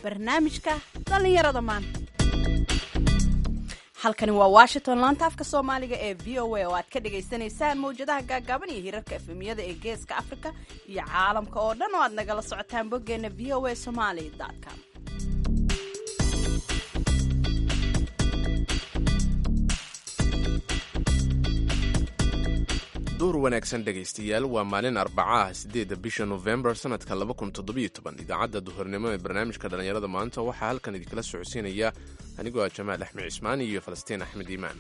barnaamijka dhallinyarada maanta halkani waa washington laanta afka soomaaliga ee v o a oo aad ka dhagaysanaysaan mawjadaha gaagaaban iyo hirarka efemiyada ee geeska afrika iyo caalamka oo dhan oo aad nagala socotaan boggeena v o a somaly com duur wanaagsan dhegaystayaal waa maalin arbacaah siddeedda bisha nofembar sannadka laba kun toddobiyo toban idaacadda duhurnimo ee barnaamijka dhallinyarada maanta waxaa halkan idinkala socodsiinaya anigoo ah jamaal axmed cismaan iyo falastiin axmed iimaan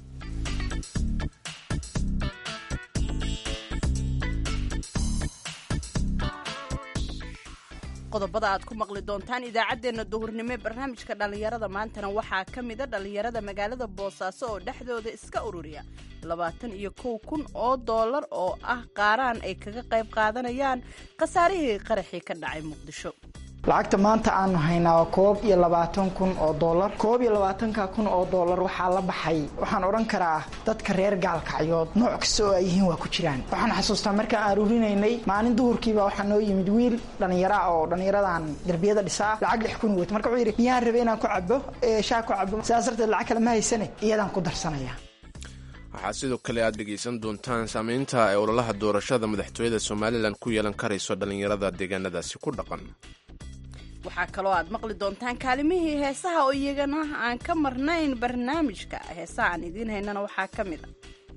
qodobada aad ku maqli doontaan idaacaddeenna duhurnimo ee barnaamijka dhallinyarada maantana waxaa ka mida dhallinyarada magaalada boosaaso oo dhexdooda iska ururiya labaatan iyo kow kun oo doolar oo ah qaaraan ay kaga qayb qaadanayaan khasaarihii qaraxii ka dhacay muqdisho lacagta maanta aanu haynaa koob iyo labaatan kun oo doolar koob iyo labaatanka kun oo doolar waxaa la baxay waxaan odhan karaa dadka reer gaalkacyood nooc kasta oo ay yihiin waa ku jiraan waxaan xasuustaa markaan aruurinaynay maalin duhurkiiba waxaa noo yimid wiil dhallinyara oo dhallinyaradan derbiyada dhisaa lacag lix kun wata marka wuxuu yidhi miyaan rabe inaan ku cabo shaa ku cabo sidaas darteed lacag kale ma haysane iyadaan ku darsanaya waxaa sidoo kale aad dhegaysan doontaan saamaynta ay ololaha doorashada madaxtooyada somalilan ku yeelan karayso dhallinyarada deegaanadaasi ku dhaqan waxaa kaloo aad maqli doontaan kaalimihii heesaha oo iyagana aan ka marnayn barnaamijka heesaha aan idiin haynana waxaa ka mid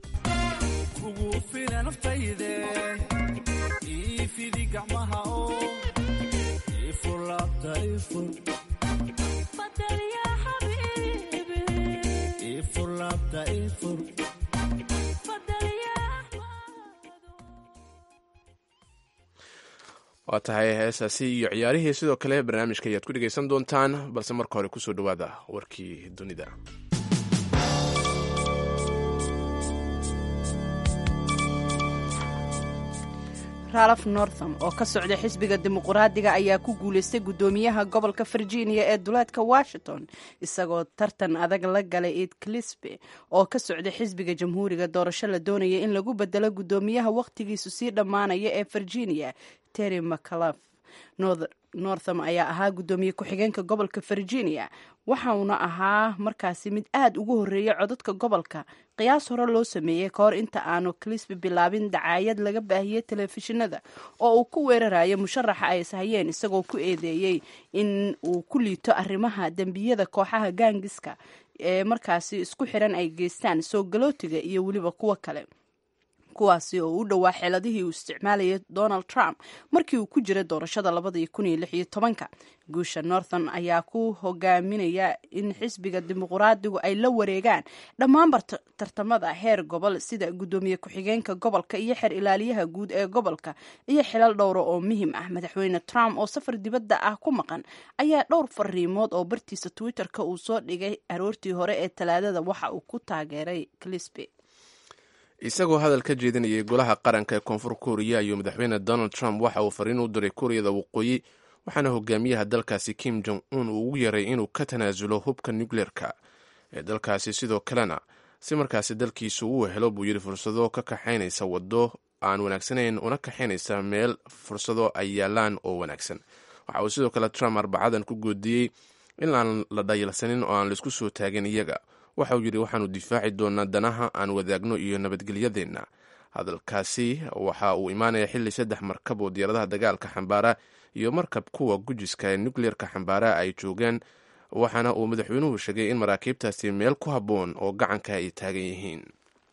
a waa tahay heesaasi iyo ciyaarihii sidoo kale barnaamijka ayaad ku dhegaysan doontaan balse marka hore kusoo dhowaada warkii dunida ralph northam oo ka socda xisbiga dimuquraadiga ayaa ku guulaystay guddoomiyaha gobolka virginia ee duleedka washington isagoo tartan adag la galay ed clisby oo ka socda xisbiga jamhuuriga doorasho la doonaya in lagu bedelo guddoomiyaha wakhtigiisu sii dhammaanaya ee virginia terry mccluf northam ayaa ahaa guddoomiye ku-xigeenka gobolka virginia waxauna ahaa markaasi mid aad ugu horreeyay codadka gobolka qiyaas hore loo sameeyey ka hor inta aanu clisby bilaabin dacaayad laga baahiyey telefishinada oo uu ku weerarayo musharaxa ay ishayeen isagoo ku eedeeyey in uu ku liito arrimaha dembiyada kooxaha gaangiska ee markaasi isku xiran ay geystaan soo galootiga iyo weliba kuwo kale kuwaasi oo u dhowaa xeeladihii uu isticmaalayay donald trump markii uu ku jiray doorashada labadii kun iyo lix iyo tobanka guusha northern ayaa ku hogaaminaya in xisbiga dimuquraadigu ay la wareegaan dhammaanba tartamada heer gobol sida guddoomiye ku-xigeenka gobolka iyo xer ilaaliyaha guud ee gobolka iyo xilal dhowra oo muhim ah madaxweyne trump oo safar dibadda ah ku maqan ayaa dhowr fariimood oo bartiisa twitter-ka uu soo dhigay aroortii hore ee talaadada waxa uu ku taageeray clisby isagoo hadal ka jeedinayay golaha qaranka ee koonfur kuuriya ayuu madaxweyne donald trump waxa uu fariin u diray kuuriyada waqooyi waxaana hogaamiyaha dalkaasi kim jong un uu ugu yaray inuu ka tanaasulo hubka nukleerka ee dalkaasi sidoo kalena si markaasi dalkiisu uu helo buu yidhi fursado ka kaxaynaysa waddo aan wanaagsanayn una kaxaynaysa meel fursado ay yaalaan oo wanaagsan waxa uu sidoo kale trump arbacadan ku goodiyey in aan la dhayalsanin oo aan laisku soo taagin iyaga waxa uu yidhi waxaanu difaaci doonaa danaha aan wadaagno iyo nabadgelyadeenna hadalkaasi waxa uu imaanaya xilli saddex markab oo diyaaradaha dagaalka xambaara iyo markab kuwa gujiska ee nukleerka xambaara ay joogaan waxaana uu madaxweynuhu sheegay in maraakiibtaasi meel ku habboon oo gacanka ay taagan yihiin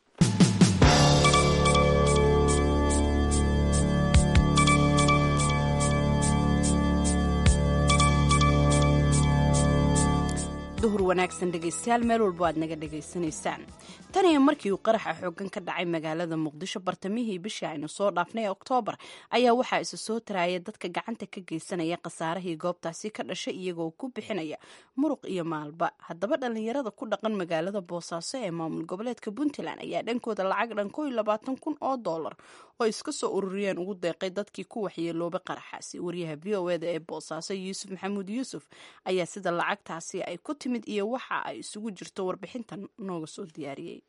duhur wanaagsan dhegaystayaal meel walbo aad naga dhegaysanaysaan tan iyo markii uu qaraxa xoogan ka dhacay magaalada muqdisho bartamihii bishii aynu soo dhaafnay ee oktoobar ayaa waxaa isa soo taraaya dadka gacanta ka geysanaya khasaarihii goobtaasi ka dhashay iyagoo ku bixinaya muruq iyo maalba haddaba dhallinyarada ku dhaqan magaalada boosaaso ee maamul goboleedka puntland ayaa dhankooda lacag dhan ko iyo labaatan kun oo doolar oo iska soo ururiyeen ugu deeqay dadkii ku waxyeeloobay qaraxaasi wariyaha v o eda ee boosaaso yuusuf maxamuud yuusuf ayaa sida lacagtaasi ay ku timid iyo waxa ay isugu jirto warbixintan nooga soo diyaariyey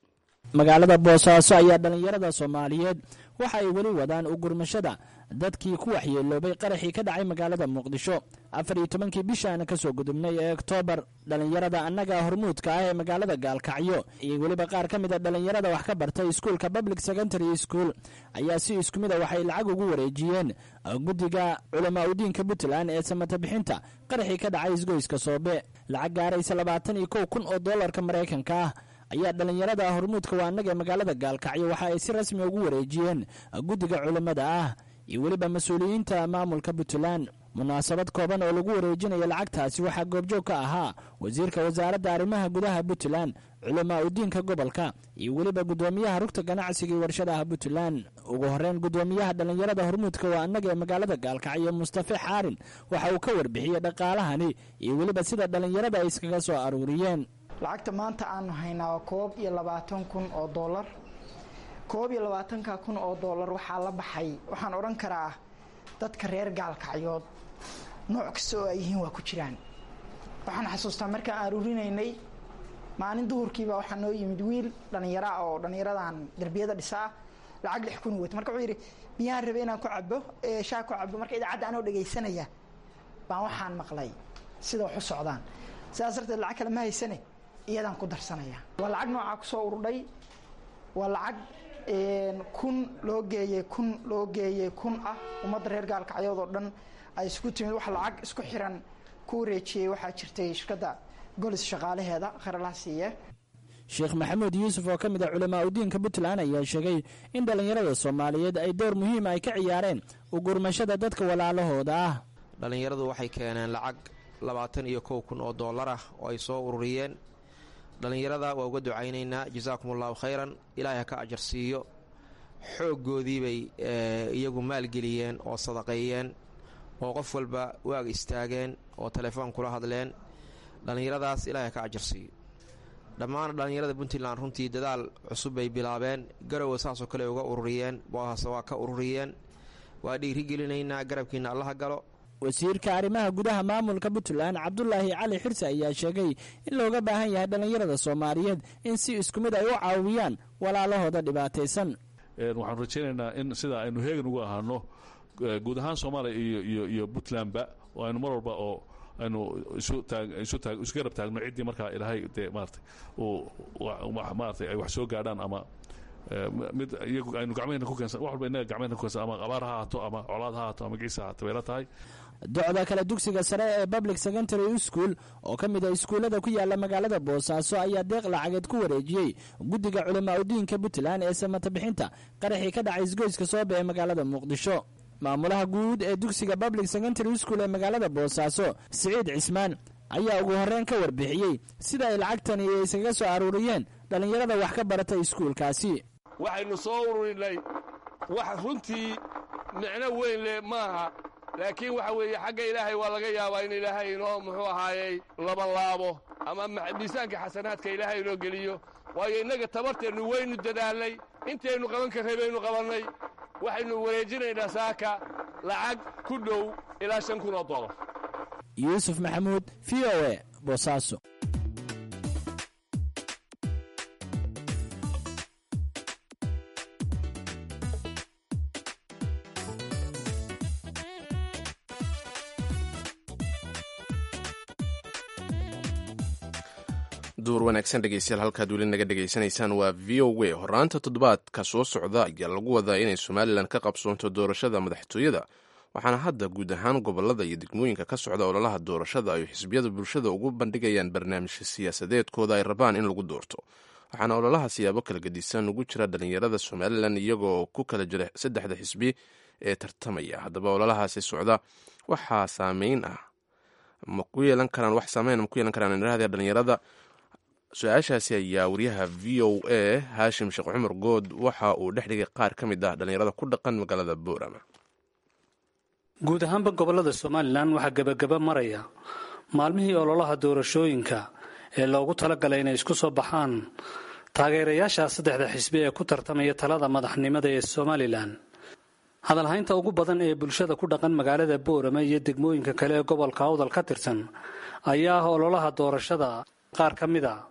magaalada boosaaso ayaa dhallinyarada soomaaliyeed waxa ay weli wadaan ugurmashada dadkii ku waxyeeloobay qaraxii ka dhacay magaalada muqdisho afar iyo tobankii bishaana ka soo gudubnay ee oktoobar dhallinyarada annaga hormuudka ah ee magaalada gaalkacyo iyo weliba qaar ka mid a dhallinyarada wax ka bartay iskuulka public secondary school ayaa si isku mid a waxay lacag ugu wareejiyeen guddiga culamaa udiinka puntland ee samata bixinta qaraxii ka dhacay isgoyska soobe lacag gaaraysa labaatan iyo kow kun oo doolarka maraykanka ah ayaa dhallinyarada hormuudka waa annaga ee magaalada gaalkacyo waxa ay si rasmi ugu wareejiyeen guddiga culammada ah iyo weliba mas-uuliyiinta maamulka puntland munaasabad kooban oo lagu wareejinaya lacagtaasi waxaa goobjoog ka ahaa wasiirka wasaaradda arrimaha gudaha puntland culamaa udiinka gobolka iyo weliba guddoomiyaha rugta ganacsiga iyo warshadaha puntland ugu horeyn guddoomiyaha dhallinyarada hormuudka waa annaga ee magaalada gaalkacyo mustafe xaarin waxa uu ka warbixiyey dhaqaalahani iyo weliba sida dhallinyarada ay iskaga soo aruuriyeen lacagta maanta aanu haynaa waa koob iyo labaatan kun oo doolar koob iyo labaatanka kun oo doolar waxaa la baxay waxaan odhan karaa dadka reer gaalkacyood nooc kasta oo ay yihiin waa ku jiraan waxaan xasuustaa markaan aruurinaynay maalin duhurkiiba waxaa noo yimid wiil dhallinyara oo dhallinyaradan derbiyada dhisaa lacag lix kun wata marka wuxuu yidhi miyaan rabay inaan ku cabo shaa ku cabo marka idaacadda anoo dhegaysanaya baan waxaan maqlay sida wax u socdaan sidaas darteed lacag kale ma haysane iyadaan ku darsanaya waa lacag noocaa kusoo urudhay waa lacag kun loo geeyey kun loo geeyey kun ah ummadda reer gaalkacyood oo dhan ay isku timid wax lacag isku xiran ku wareejiyey waxaa jirtay shirkadda golis shaqaalaheeda kharalaha siiye sheekh maxamuud yuusuf oo ka mid ah culamaa udiinka puntland ayaa sheegay in dhallinyarada soomaaliyeed ay door muhiima ay ka ciyaareen ugurmashada dadka walaalahooda ah dhallinyaradu waxay keeneen lacag labaatan iyo kow kun oo dollar ah oo ay soo ururiyeen dhallinyarada waa uga ducaynaynaa jasaakum allahu khayran ilaahay ha ka ajar siiyo xooggoodii bay iyagu maalgeliyeen oo sadaqeeyeen oo qof walba waag istaageen oo telefoon kula hadleen dhallinyaradaas ilaahay ha ka ajar siiyo dhammaan dhallinyarada puntland runtii dadaal cusub bay bilaabeen garowa saasoo kale uga ururiyeen boohaase waa ka ururiyeen waa dhiirigelinaynaa garabkiina allaha galo wasiirka arrimaha gudaha maamulka puntland cabdulaahi cali xirse ayaa sheegay in looga baahan yahay dhallinyarada soomaaliyeed in si isku mid ay u caawiyaan walaalahooda dhibaataysan waxaanu rajaynaynaa in sidaa aynu heegan ugu ahaano guud ahaan soomaaliya iyo iyo iyo puntlandba oo aynu mar walba oo aynu isu taag isu taag isu garab taagno ciddii markaa ilaahay dee maaratay uu maaratay ay wax soo gaadhaan ama mid iyagu aynu gacmahena ku keensan wax walba innaga gacmahena ku keensan ama abaar ha haato ama colaad ha haato ama giisa haato bayla tahay docda kale dugsiga sare ee public secondary school oo ka mid a iskuullada ku yaala magaalada boosaaso ayaa deeq lacageed ku wareejiyey guddiga culamaa udiinka puntland ee samata bixinta qaraxii ka dhacay isgoyska soobe ee magaalada muqdisho maamulaha guud ee dugsiga public secondary school ee magaalada boosaaso siciid cismaan ayaa ugu horreyn ka warbixiyey sida ay lacagtani iskaga soo aruuriyeen dhallinyarada wax ka baratay iskuulkaasi waxaynu soo ururinay wax runtii micno weyn leh maaha laakiin waxa weeye xagga ilaahay waa laga yaabaa in ilaahay inoo muxuu ahaayey labanlaabo ama miisaanka xasanaadka ilaahay inoo geliyo waayo innaga tabarteennu waynu dadaalnay intaynu qaban karray baynu qabannay waxaynu wareejinaynaa saaka lacag ku dhow ilaa shan kun oo dolar yuusuf maxamuud v o e boosaaso duur wanaagsan dhegeystayaal halkaad weli naga dhegaysanaysaan waa v o w horaanta toddobaadka soo socda ayaa lagu wadaa inay somalilan ka qabsoonto doorashada madaxtooyada waxaana hadda guud ahaan gobolada iyo degmooyinka ka socda ololaha doorashada ay xisbiyada bulshada ugu bandhigayaan barnaamijka siyaasadeedkooda ay rabaan in lagu doorto waxaana ololaha siyaabo kala gedisan ugu jira dhalinyarada somalilan iyagoo ku kala jira saddexda xisbi ee tartamaya haddaba ololahaasi socda waxaa saameyn ah ma ku yeelan karaan wax saameyn ma ku yeelan karaan inrahda dhalinyarada su-aashaasi ayaa wariyaha v o a haashim sheekh cumar good waxa uu dhex dhigay qaar ka mid ah dhallinyarada ku dhaqan magaalada boorama guud ahaanba gobollada somalilan waxaa gebagaba maraya maalmihii ololaha doorashooyinka ee loogu talagalay inay isku soo baxaan taageerayaasha saddexda xisbi ee ku tartamaya talada madaxnimada ee somalilan hadalhaynta ugu badan ee bulshada ku dhaqan magaalada boorama iyo degmooyinka kale ee gobolka awdal ka tirsan ayaa ah ololaha doorashada qaar ka mid a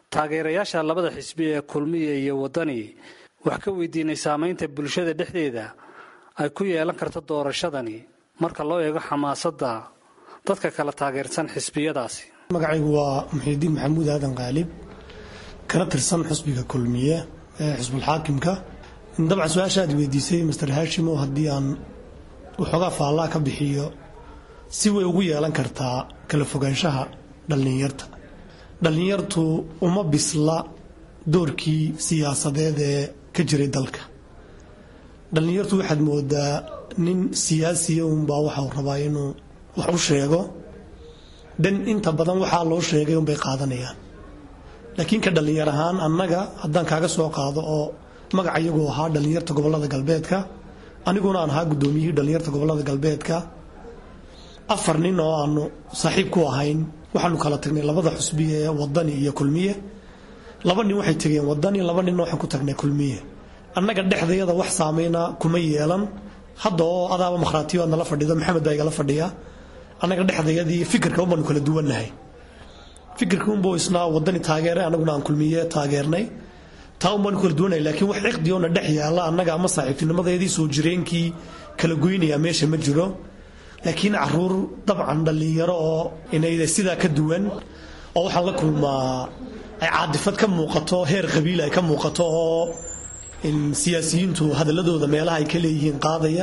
taageerayaasha labada xisbi ee kulmiya iyo waddani wax ka weydiinay saamaynta bulshada dhexdeeda ay ku yeelan karto doorashadani marka loo eego xamaasadda dadka kala taageersan xisbiyadaasi magacaygu waa muxiidiin maxamuud aadan qaalib kana tirsan xusbiga kulmiye ee xusbulxaakimka dabcan su-aasha aad weydiisay master haashimo haddii aan waxoogaa faallaa ka bixiyo si way ugu yeelan kartaa kala fogaanshaha dhallinyarta dhallinyartu uma bisla doorkii siyaasadeed ee ka jiray dalka dhallinyartu waxaad moodaa nin siyaasiya unbaa waxau rabaa inuu wax u sheego dan inta badan waxaa loo sheegay unbay qaadanayaan laakiin ka dhallinyar ahaan annaga haddaan kaaga soo qaado oo magaca iyagu ahaa dhallinyarta gobolada galbeedka aniguna aan ahaa guddoomiyihii dhallinyarta gobolada galbeedka afar nin oo aanu saaxiib ku ahayn waxaanu kala tagnay labada xusbi ee wadani iyo kulmiye laba nin waxay tegeen wadani laba ninna waxaan ku tagnay kulmiye annaga dhexdayada wax saameyna kuma yeelan hadda oo adaaba makhraatiyo aad nala fadhida maxamed baa igala fadhiya annaga dhexdayadii fikirka unbaanu kala duwannahay fikirka unbuu isna wadani taageeray annaguna aan kulmiye taageernay taa unbaanu kala duwannahay laakiin wax ciqdi oona dhex yaalla annaga ama saaxiibtinimadeedii soo jireenkii kala goynaya meesha ma jiro laakiin caruur dabcan dhallinyaro oo inayda sidaa ka duwan oo waxaan la kulmaa ay caadifad ka muuqato heer qabiil ay ka muuqato oo siyaasiyiintu hadaladooda meelaha ay ka leeyihiin qaadaya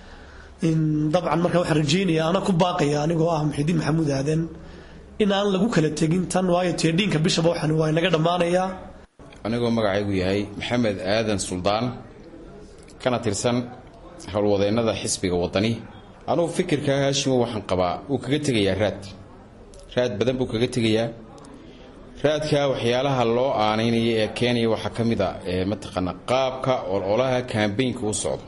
dabcan marka waxaan rajeynaya ana ku baaqaya anigoo ah muxidiin maxamuud aadan in aan lagu kala tegin tan waayo teedhiinka bishaba waxan waa inaga dhammaanayaa anigoo magacaygu yahay maxamed aadan suldaan kana tirsan howlwadeennada xisbiga wadani anugu fikirka haashimo waxaan qabaa wuu kaga tegayaa raad raad badan buu kaga tegayaa raadka waxyaalaha loo aanaynaya ee keenaya waxaa ka mid a mataqaana qaabka ololaha kambaynka u socdo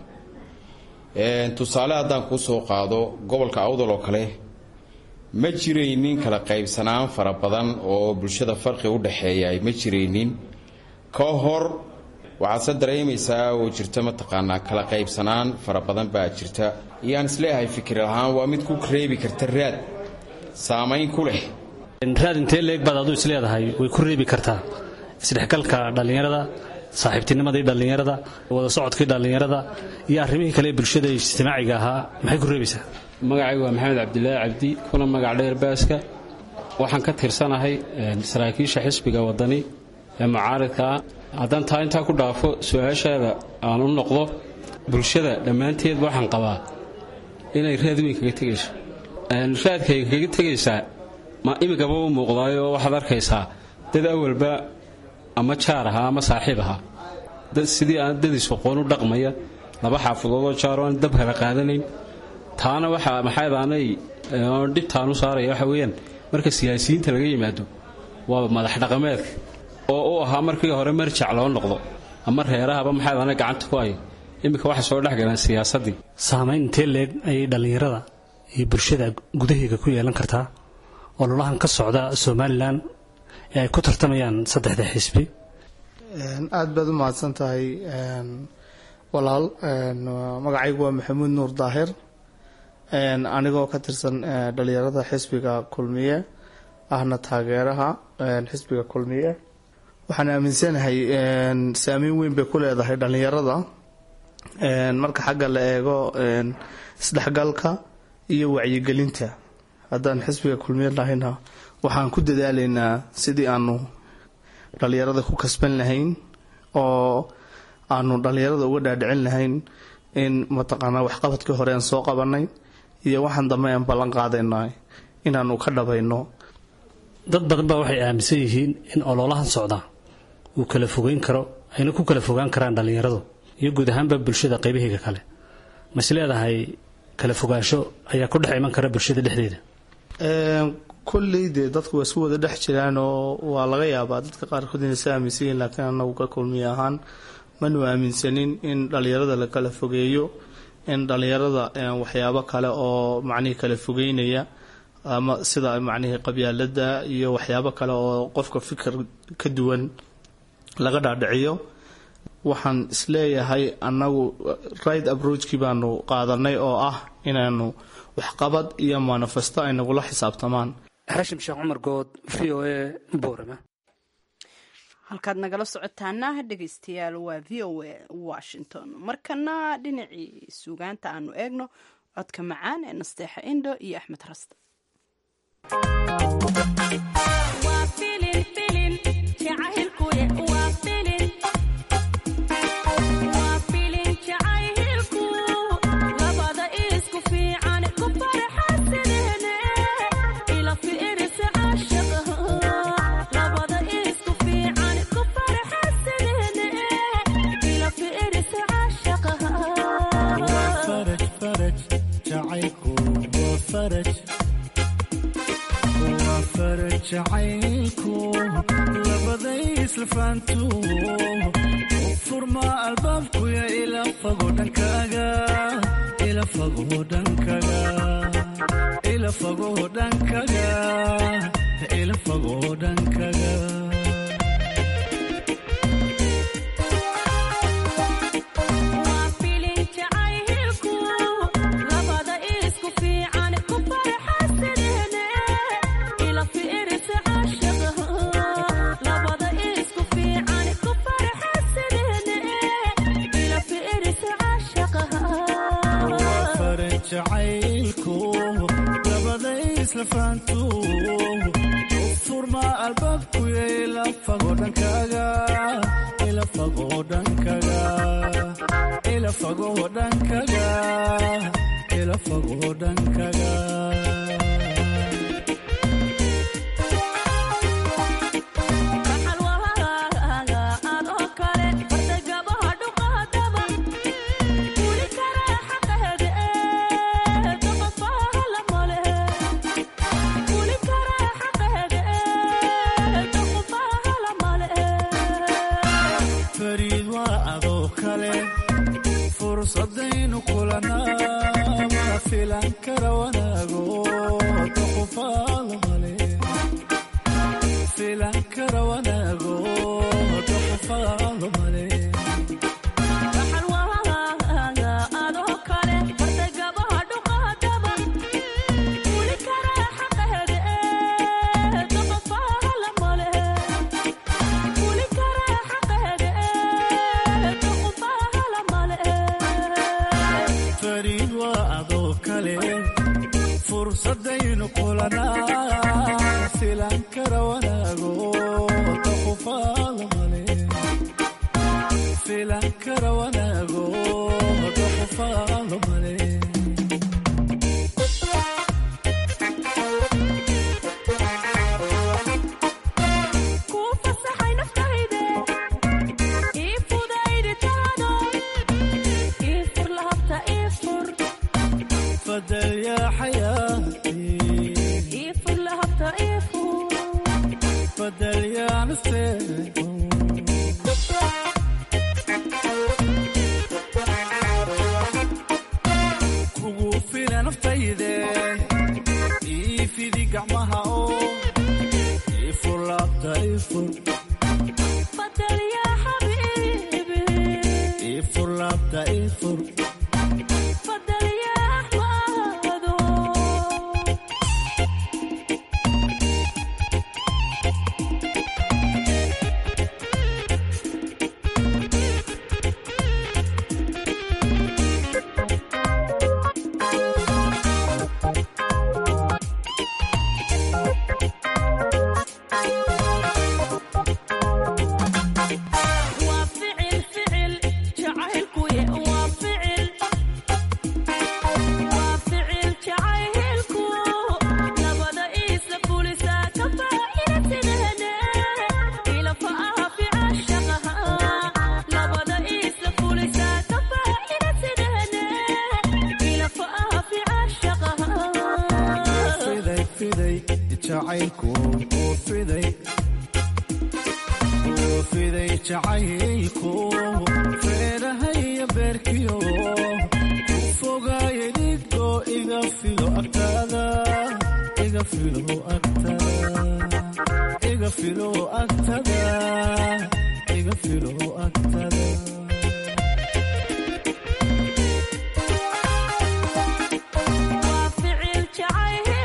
tusaale haddaan kuu soo qaado gobolka awdal oo kale ma jiraynin kala qaybsanaan fara badan oo bulshada farqi u dhexeeya ma jiraynin ka hor waxaad se dareemaysaa oo jirta mataqaanaa kala qaybsanaan fara badan baa jirta iyaan isleeyahay fikir ahaan waa mid ku reebi karta raad saamayn ku leh raad intee leeg baad aduu isleedahay way ku reebi kartaa isdhexgalka dhallinyarada saaxiibtinimadii dhallinyarada wada socodkii dhallinyarada iyo arrimihii kale ee bulshada ijtimaaciga ahaa maxay ku reebaysaa magacaygu waa maxamed cabdilaahi cabdi kuna magac dheer baaska waxaan ka tirsanahay saraakiisha xisbiga wadani ee mucaaridka ah haddaan taa intaa ku dhaafo su-aashaada aan u noqdo bulshada dhammaanteed waxaan qabaa inay raad weyn kaga tegayso raadkay kaga tegaysaa ma imigaba u muuqdaayo waxaad arkaysaa dad awalba ama jaar ahaa ama saaxiib ahaa sidii aan dadiis aqoon u dhaqmaya laba xaafadoodoo jaaroo aan dab kala qaadanayn taana waxaa maxaydaanay dhibtaan u saaraya waxa weeyaan marka siyaasiyiinta laga yimaado waa madax dhaqameedka oo u ahaa markii hore marjac loo noqdo ama reerahaba maxaydaana gacanta ku hayo iminka waxay soo dhexgaleen siyaasaddii saamayn intee leeg ayay dhallinyarada iyo bulshada gudaheega ku yeelan kartaa ololahan ka socda somalilan ee ay ku tartamayaan saddexda xisbi aada baad u mahadsan tahay walaal magacaygu waa maxamuud nuur daahir anigoo ka tirsan dhalinyarada xisbiga kulmiye ahna taageeraha xisbiga kulmiye waxaan aaminsanahay saameyn weyn bay ku leedahay dhalinyarada marka xagga la eego isdhexgalka iyo wacyigelinta haddaan xisbiga kulmiye lahayna waxaan ku dadaalaynaa sidii aanu dhalinyarada ku kasban lahayn oo aanu dhalinyarada uga dhaadhicin lahayn in mataqaanaa waxqabadkii hore aan soo qabanay iyo waxaan dambe aan ballan qaadayna inaanu ka dhabayno dad badan baa waxay aaminsan yihiin in ololahan socda uu kala fogeyn karo ayna ku kala fogaan karaan dhallinyaradu iyo guud ahaanba bulshada qaybahiga kale mas leedahay kala fogaansho ayaa ku dhex iman kara bulshada dhexdeeda kolley dee dadku waa isku wada dhex jiraan oo waa laga yaabaa dadka qaarkood inay sa aaminsan yihiin laakiin anagu ka kulmiye ahaan manu aaminsanin in dhalinyarada la kala fogeeyo in dhalinyarada waxyaabo kale oo macnihii kala fogeynaya ama sida macnihii qabyaalada iyo waxyaabo kale oo qofka fikir ka duwan laga dhaadhiciyo waxaan isleeyahay annagu right approachkii baanu qaadanay oo ah inaanu waxqabad iyo manifesto ay nagula xisaabtamaan xashim sheekh cumar good v o a boorama halkaad nagala socotaana dhegeystayaal waa v o a washington markana dhinacii suugaanta aanu eegno codka macaan ee nasteexa indo iyo axmed raste jacaylku labaday islafaantu u furmaa albaabkuya ila fago dhankaaga ila fago dhankaga ila fago dhankaga ila fago dhankaga jacaylku labaday islafaantu u furmaa albaabkuya ila fago dhankaaga ila fago dhankaga ila fago dhankaga ila fago dhankaga fariid waa adoo kale fursadaynu kulanaa ma filan kara wanaago doqofaalo male filan kara wanaago doqofaalo male fariid waa adoo kale fursadaynu kulanaa filan kara wanaago doqofaalo male filan kara wanaago doqofaalo male fadal yaa xayaati fadal yaa nafteed kugu fila naftayde ii fidi gacmaha oo ii fur laabta ii fur ii fur laabta ii fur fiday fiday jacaylku uu fiday uu fiday jacaylku feerahaya beerkiyo ku fogaaye dhigo iga filo agtaada iga filo agtada iga filo agtada iga filo agtada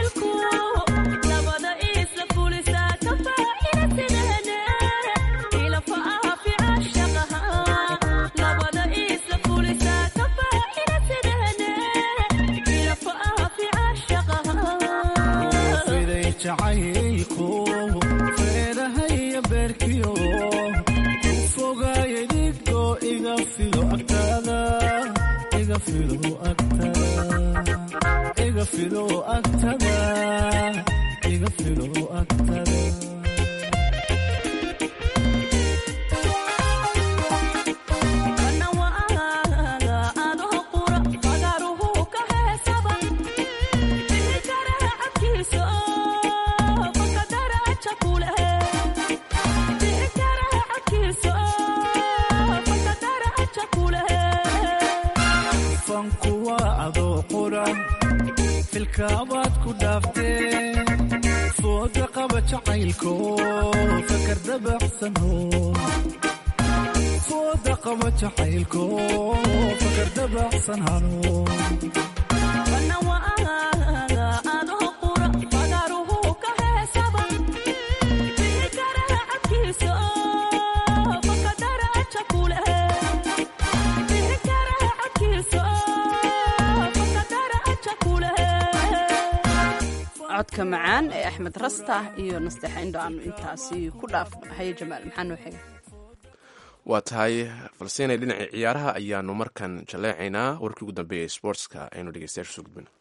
Ila iga filo agtaada iga filo agtaada iga filo agtaada iga filo agtaada fanku waa adoo qura filkaabaad ku dhaaftee fooda qaba jacaylko fakar dabacsano fooda qaba jacaylko fakar dabacsan hano codka macaan ee axmed rasta iyo nasteexa indho aanu intaasi ku dhaafno haye jamaal maxaa noo xiga waa tahay falseenay dhinacii ciyaaraha ayaanu markan jaleecaynaa warkii ugu dambeeya ee sportska aynu dhegeystayaasha soo gudbino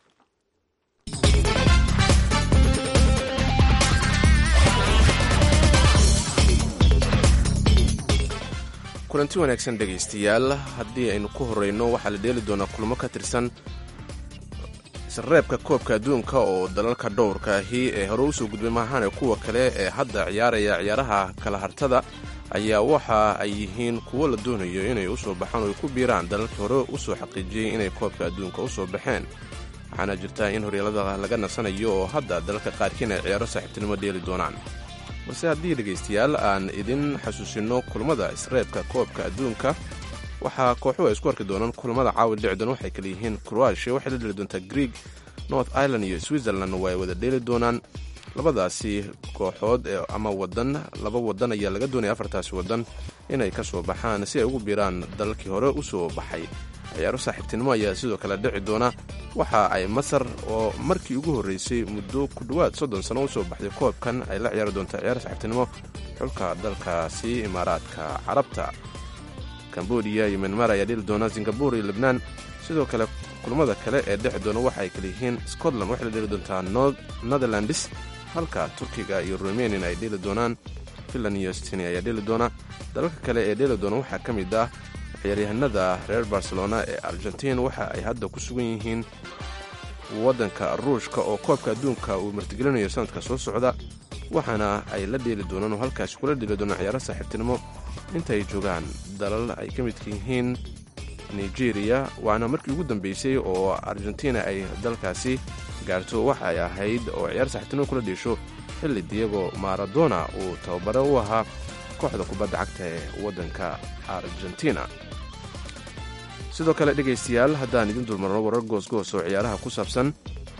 kulanti wanaagsan dhegaystayaal haddii aynu ku horeyno waxaa la dheeli doonaa kulmo ka tirsan isreebka koobka adduunka oo dalalka dhowrka ahi ee hore usoo gudbay maahane kuwa kale ee hadda ciyaaraya ciyaaraha kala hartada ayaa waxa ay yihiin kuwo la doonayo inay usoo baxaan oo ay ku biiraan dalalkii hore usoo xaqiijiyey inay koobka adduunka usoo baxeen waxaana jirta in horyaalada laga nasanayo oo hadda dalalka qaarkiin ay ciyaaro saaxiibtinimo dheeli doonaan balse haddii dhegaystayaal aan idin xasuusinno kulmada isreebka koobka adduunka waxaa kooxuhu ay isku arki doonaan kulamada caawa dhicdoon waxay kala yihiin croatia waxay la dheli doontaa greeg north ireland iyo switzerland waa ay wada dheeli doonaan labadaasi kooxood ama wadan laba wadan ayaa laga doonaya afartaasi wadan inay ka soo baxaan si ay ugu biiraan dalalkii hore usoo baxay ciyaaro saaxiibtinimo ayaa sidoo kale dhici doona waxa ay masar oo markii ugu horreysay muddo ku dhowaad soddon sano usoo baxday koobkan ay la ciyaari doontaa ciyaaro saaxiibtinimo xulka dalkaasi imaaraadka carabta cambodia iyo myanmar ayaa dheli doona singabur iyo lebnaan sidoo kale kulamada kale ee dhexi doona waxa ay kala yihiin scotland waxay la dheli doontaa netherlands halka turkiga iyo rumanian ay dheli doonaan finland iyo stini ayaa dheli doona dalalka kale ee dheli doona waxaa ka mid ah ciyaaryahanada reer barcelona ee argentiin waxa ay hadda ku sugan yihiin waddanka ruushka oo koobka adduunka uu martigelinayo sanadka soo socda waxaana ay la dheeli doonaan oo halkaasi kula dheeli doonaan ciyaaro saaxiibtinimo inta ay joogaan dalal ay ka midka yihiin nigeria waana markii ugu dambeysay oo argentina ay dalkaasi gaarto waxa ay ahayd oo ciyaar saaxiibtinimo kula dheesho xilli diego maradona uu tababare u ahaa kooxda kubadda cagta ee waddanka argentina sidoo kale dhegaystayaal haddaan idin dulmarno warar goosgoos oo ciyaaraha ku saabsan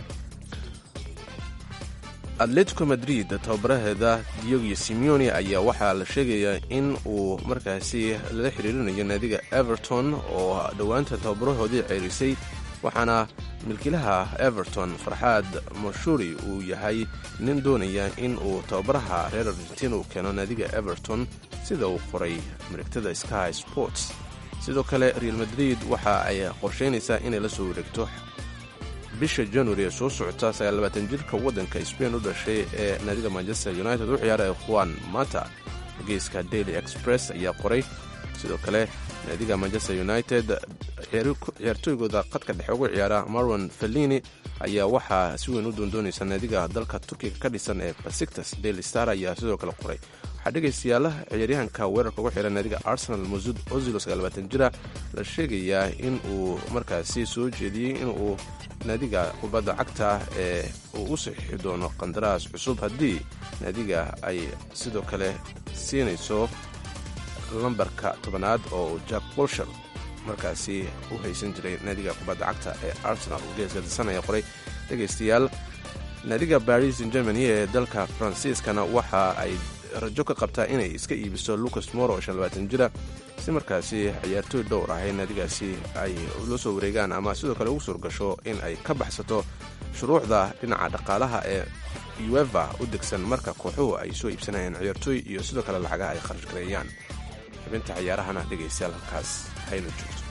atletico madrid tababaraheeda diogo simeone ayaa waxaa la sheegayaa in uu markaasi lala xiriirinayo naadiga everton oo dhowaanta tababarahoodii ceerisay waxaana milkiilaha everton farxaad mashuri uu yahay nin doonaya in uu tababaraha reer argentina uu keeno naadiga everton sida uu qoray marigtada sky sports sidoo kale real madrid waxa ay qorsheynaysaa inay la soo wareegto bisha january ee soo socota sagaallabaatan jirka waddanka spain u dhashay ee naadiga manchester united u ciyaara juan mata geeska daily express ayaa qoray sidoo kale naadiga manchester united ciyaartooygooda qadka dhexe ugu ciyaara marwan fellini ayaa waxaa si weyn u doondoonaysa naadiga dalka turkiga ka dhisan ee basictas daily star ayaa sidoo kale qoray waxaa dhegaystayaala ciyaaryahanka weerarka ugu xihan naadiga arsenal masud ozilo sagaalbaatan jira la sheegayaa in uu markaasi soo jeediyey inuu naadiga kubadda cagta ee uu u saxiixi doono qandaraas cusub haddii naadiga ay sidoo kale siinayso lambarka tobanaad oo jack bolshar markaasi u haysan jiray naadiga kubadda cagta ee arsenal geeska disanaya qoray dhegaystayaal naadiga baris germany ee dalka faransiiskana waxa ay rajo ka qabtaa inay iska iibiso lucas moro oo shanlabaatan jira si markaasi ciyaartooy dhowr ah ee naadigaasi ay la soo wareegaan ama sidoo kale ugu suurgasho in ay ka baxsato shuruucda dhinaca dhaqaalaha ee ueva u degsan marka kooxuhu ay soo iibsanayaan ciyaartooy iyo sidoo kale lacagaha ay kharash gareeyaan xubinta ciyaarahana dhegaystayaal halkaas haynu joogto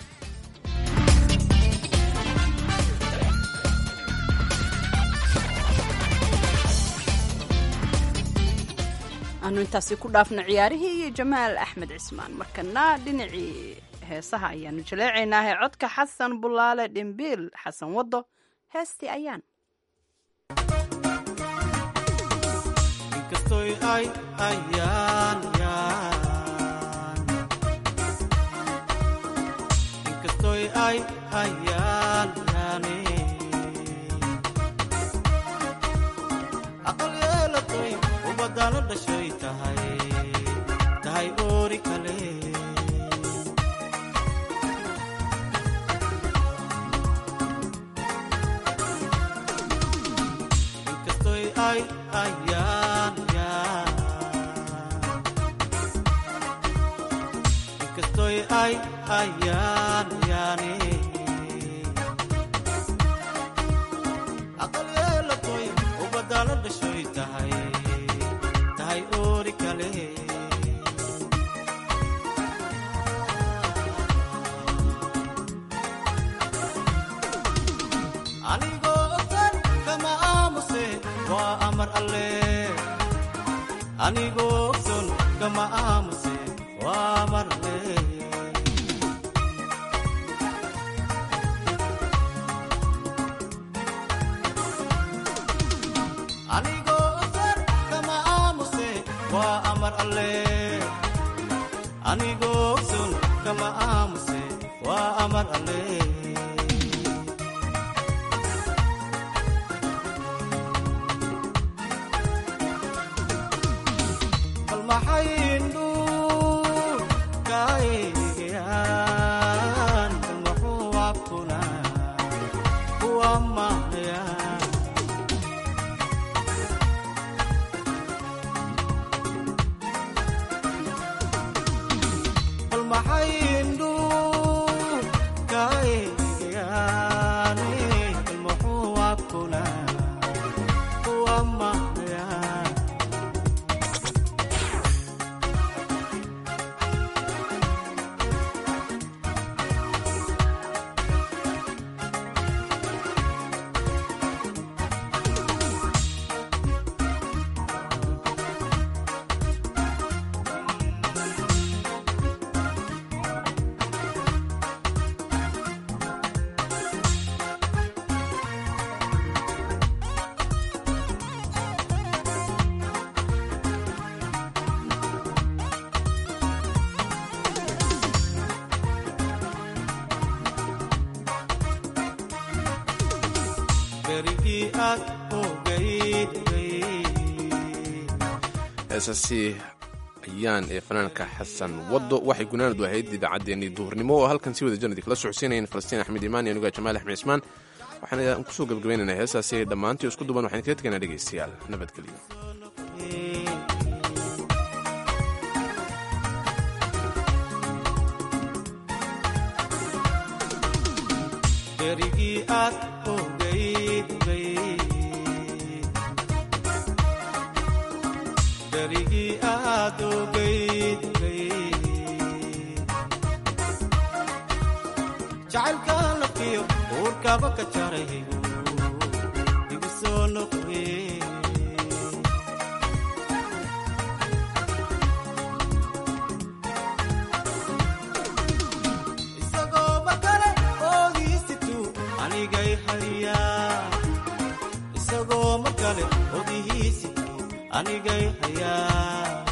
aanu intaasi ku dhaafno ciyaarihii iyo jamaal axmed cismaan markana dhinacii heesaha ayaanu jaleecaynaahe codka xasan bulaale dhimbiil xasan wado heestii ayaan inkastoy ay ayaan inkastoy ay ayaan yaane aqal yeelatoy ubadana dhashay tahay tahay oori kale inkastoy ay ayaan inkastoy ay ayaan yaane aqal yeelatoy ubadana dhashay tahay tahay oori kale anigoo ogsan kama aamuse waa amar alle anigoo ogson kama aamuse waa amar alle anigoo ogsan kama aamuse waa amar alle anigoo ogson kama aamuse waa amar alle bal maxaynu kaegaan bal muxuu abkuna kuwa mahaya bal maxaynu kaegaan bal muxuu abkuna kuwa mahaya berigii aad ogayd heesaasi ayaan ee fanaanka xasan wado waxay gunaanadu ahayd idaacaddeenii duhurnimo oo halkan si wada janadi kala socodsiinayeen falastiin axmed imaan iyo anuga jamaal axmed cismaan waxaan kusoo gabagabaynaynaa heesaasi dhammaantii isku duban waxaan kaga tegaynaa dhegaystayaal nabadgelyo berigii aad ogayd berigii aad ogayd jacaylka lafiyo uurkaba ka jaray igu soo noqoye isagoo makale oodiisitu anigay hayaa isagoo makale odihiisitu anigay hayaa